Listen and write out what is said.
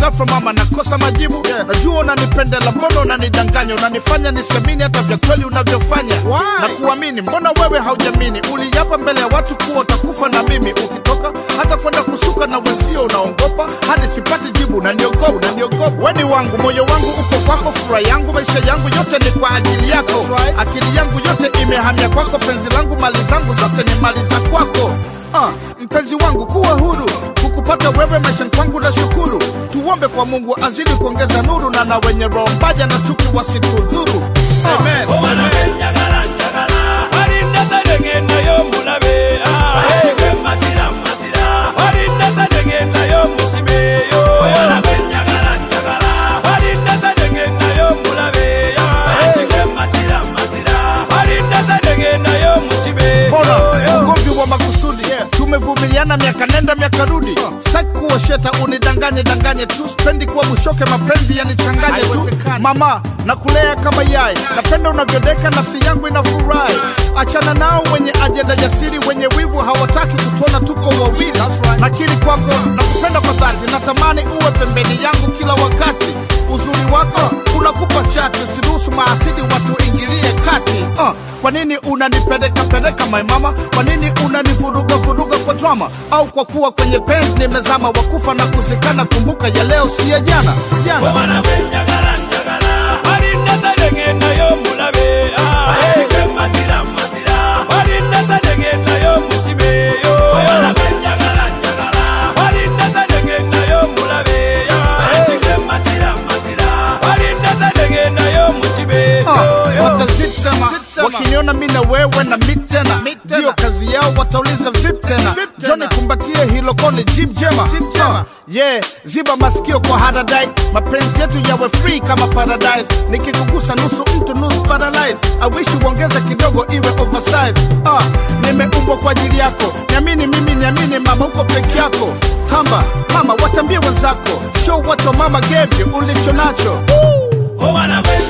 ghafla mama nakosa majibu najua unanipendela mbona unanidanganya unanifanya nisiamini hata vya kweli unavyofanya na kuamini mbona wewe haujamini uliapa mbele ya watu kuwa utakufa na mimi ukitoka hata kwenda kusuka na wenzio unaongopa hadi sipati jibu unaniogopa unaniogopa weni wangu moyo wangu uko kwako furaha yangu maisha yangu yote ni kwa ajili yako akili yangu yote imehamia kwako penzi langu mali zangu zote ni mali za kwako Ah, mpenzi wangu kuwa huru kukupata wewe maishani kwangu na shukuru tuombe kwa mungu azidi kuongeza nuru na na wenye roho mbaya na chuki wasitudhuru Amen. obwana benjagala njagala balinda sadengendayo mulabe matira matira balinda sadengendayo mukibeyo obwana benjagala njagala balinda sadengendayo mulabe matira matira balinda sadengendayo Bora mukibeyo ugomvi wa makusudi tumevumiliana miaka nenda miaka rudi sitaki kuwa sheta unidanganye danganye tu spendi kuwa bushoke mapenzi yanichanganye tu mama nakulea kama yai napenda unavyodeka nafsi yangu inafurahi achana nao wenye ajenda jasiri wenye wivu hawataki kutuona tuko wawili nakiri kwako nakupenda kwa dhati natamani uwe pembeni yangu kila wakati uzuri wako unakupa chati siruhusu maasidi watu ingilie kati uh, kwa nini unanipeleka peleka my mama kwa nini unanivuruga vuruga kwa drama au kwa kuwa kwenye penzi nimezama wakufa na kuzikana kumbuka ya leo si ya jana jana obwana benjagala njagala balinda sadengendayo mulabe matira matira balinda sadengendayo mukibeyo obwana benjagala njagala balinda sadengendayo mulabe matira matira balinda sadengendayo Uh, mukibeyo watazisema wakiniona mi na wewe na mi tena ndiyo kazi yao watauliza vip tena joni kumbatie hilo koni jib jema Uh, yeah ziba masikio kwa haradai mapenzi yetu yawe free kama paradise nikikugusa nusu mtu nusu paralyze awishi uongeze kidogo iwe oversize uh, nimeumbwa kwa ajili yako niamini mimi niamini mama uko peke yako tamba mama watambie wenzako show what your mama gave you ulicho nacho obwana